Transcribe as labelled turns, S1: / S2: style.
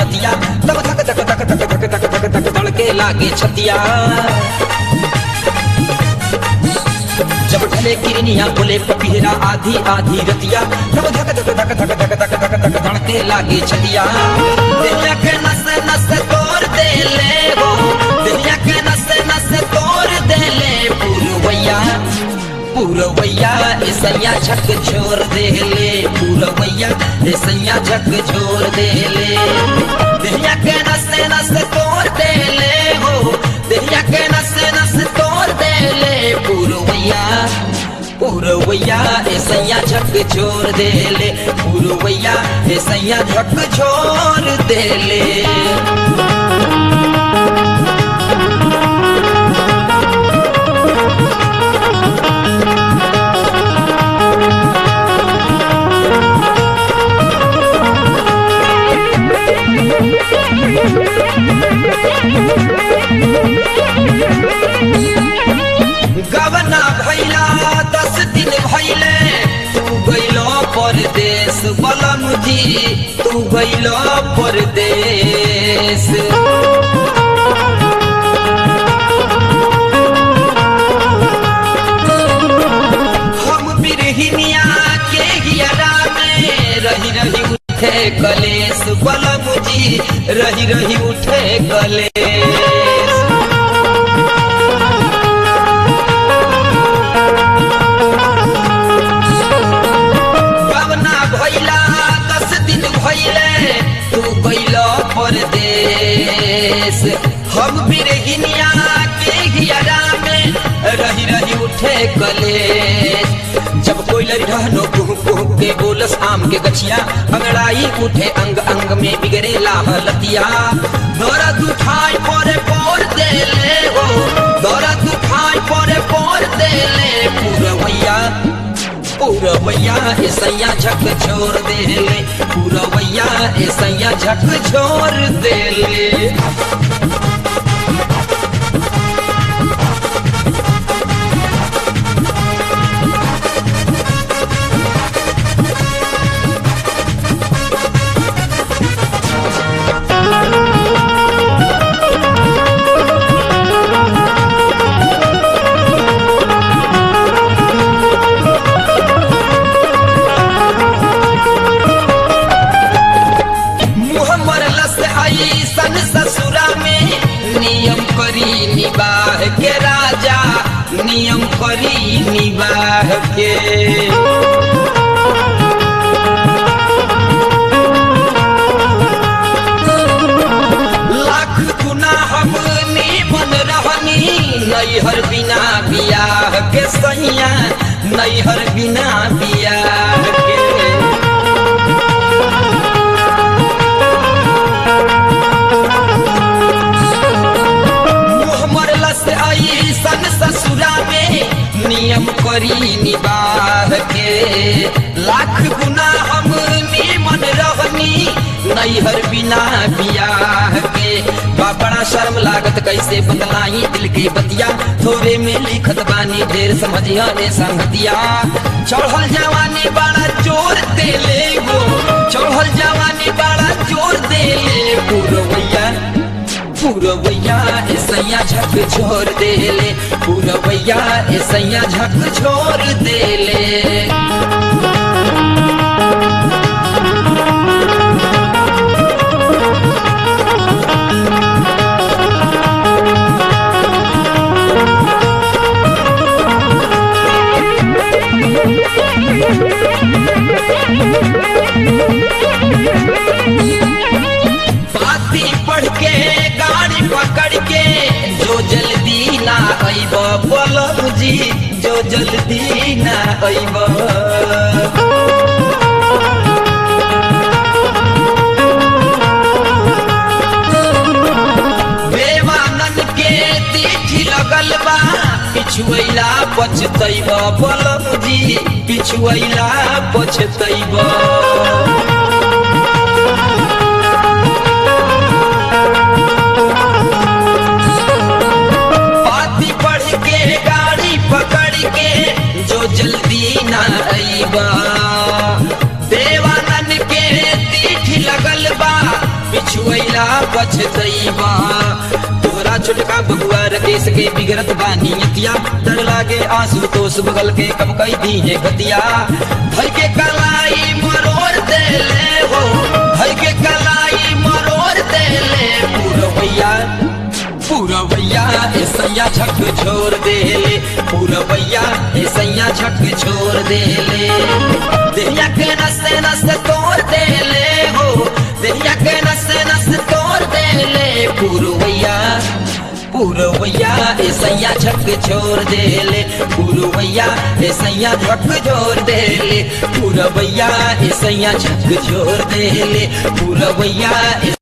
S1: रतिया तब धक धक धक धक धक धक धक धक धड़के लागे छतिया जब ढले किरनिया बोले पपीहरा आधी आधी रतिया तब धक धक धक धक धक धक धक धक धड़के लागे छतिया दुनिया के नस नस तोड़ दे ले हो दुनिया के नस नस तोड़ दे ले पूरवैया पूरवैया ऐसैया झक छोड़ दे ले पूरवैया ऐसैया झक छोड़ दे ले दुनिया के नस नस तोड़ दे ले हो दुनिया के नस नस तोड़ दे ले पूरवैया पूरवैया ऐसैया झक छोड़ दे ले पूरवैया ऐसैया झक छोड़ दे ले गवना भैला दस दिन भैले तू गैलो परदेश बलम जी तू गैलो परदेश हम बिरहिनिया के हियरा में रही रही उठे कलेश बलम जी रही रही उठे कलेश गवना भैला दस दिन भैले तू गैलो परदेश हम बिरहिनिया के हियरा में रही रही उठे कलेश जब कोई लड़ी रहनो कुह कुह के बोलस आम के गछिया अंगड़ाई उठे अंग अंग में बिगड़े लाहलतिया दर्द उठाई परे पोर दे ले हो दर्द उठाई परे पोर दे ले पूरवैया पूरवैया ऐसैया झक छोड़ दे ले पूरवैया ऐसैया झक छोड़ दे ले मुँह मरला से आई सन ससुरा में नियम करी निबाह के राजा नियम करी निबाह के लाख गुना हम बन रहनी नैहर बिना बियाह के सैया नैहर बिना बियाह के मुँह मरला से आई सन ससुरा में नियम करी निबाह के लाख गुना हम मन रहनी नैहर बिना बियाह के बा बड़ा शर्म लागत कैसे बतलाई दिल की बतिया थोड़े में लिखत बानी ढेर समझिया रे संगतिया चढ़ल जवानी बड़ा जोर दे ले गो चढ़ल जवानी बड़ा जोर दे ले पूरवैया पूरवैया ऐसैया झक छोड़ दे ले पूरवैया ऐसैया झक छोड़ दे ले बाती पढ़ के गाड़ी पकड़ के जो जल्दी ना अइब बोलब जी जो जल्दी ना अइब बेवानन के तीठी लगल बा पिछुएला पछतैब बोलब जी पिछुएला पछतैब पाती पढ़ के गाड़ी पकड़ के जो जल्दी ना अइबा देवानन के तीठ लगल बा पिछुएला बचतैबा तोहरा छोटका बबुआ रकेश के बिगड़त बानी अतिया डर लागे आंसू तो बगल के कब कई दी है गतिया भर के कलाई मरोड़ दे ले हो भर के कलाई मरोड़ दे ले पूरवैया पूरवैया ऐसैया झक छोड़ दे ले पूरवैया ऐसैया झक छोड़ दे ले देहिया के नसे नसे तोड़ दे ले हो देहिया के नसे नसे तोड़ दे ले पूरवैया पूरवैया ऐसैया झक छोड़ दे ले पूरवैया ऐसैया झक छोड़ दे ले पूरवैया ऐसैया झक छोड़ दे ले पूरवैया